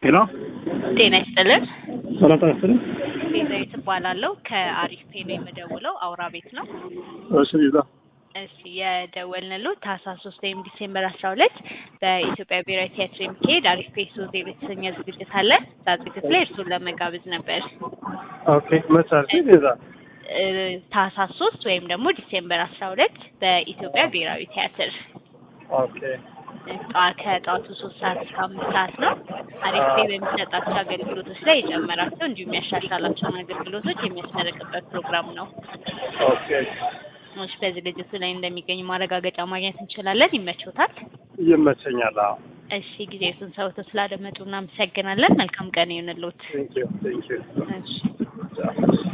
ሄሎ ጤና ይስጥልን። ሰላም ጤና ይስጥልኝ። ቤዛዊት እባላለሁ ከአሪፍ ፔ ነው የምደውለው። አውራ ቤት ነው። እሺ ቤዛ እሺ የደወልንልዎ ታህሳስ ሶስት ወይም ዲሴምበር አስራ ሁለት በኢትዮጵያ ብሔራዊ ቲያትር የሚካሄድ አሪፍ ፔ ሶዜ የተሰኘ ዝግጅት አለ። እዛ ዝግጅት ላይ እርሱን ለመጋበዝ ነበር። ኦኬ መች አልሽኝ ቤዛ? እ፣ ታህሳስ ሶስት ወይም ደግሞ ዲሴምበር አስራ ሁለት በኢትዮጵያ ብሔራዊ ቲያትር ኦኬ ጠዋ- ከጠዋቱ ሶስት ሰዓት እስከ አምስት ሰዓት ነው። አሪፍ ፔ በሚሰጣቸው አገልግሎቶች ላይ የጨመራቸው እንዲሁም ያሻሻላቸውን አገልግሎቶች የሚያስመረቅበት ፕሮግራም ነው። ኦኬ ሰዎች በዝግጅቱ ላይ እንደሚገኙ ማረጋገጫ ማግኘት እንችላለን። ይመቾታል? ይመቸኛል። አዎ እሺ ጊዜቱን ሰውቶ ስላደመጡ እናመሰግናለን። መልካም ቀን ይሁንልዎት። ቴንኪዩ ቴንኪዩ እሺ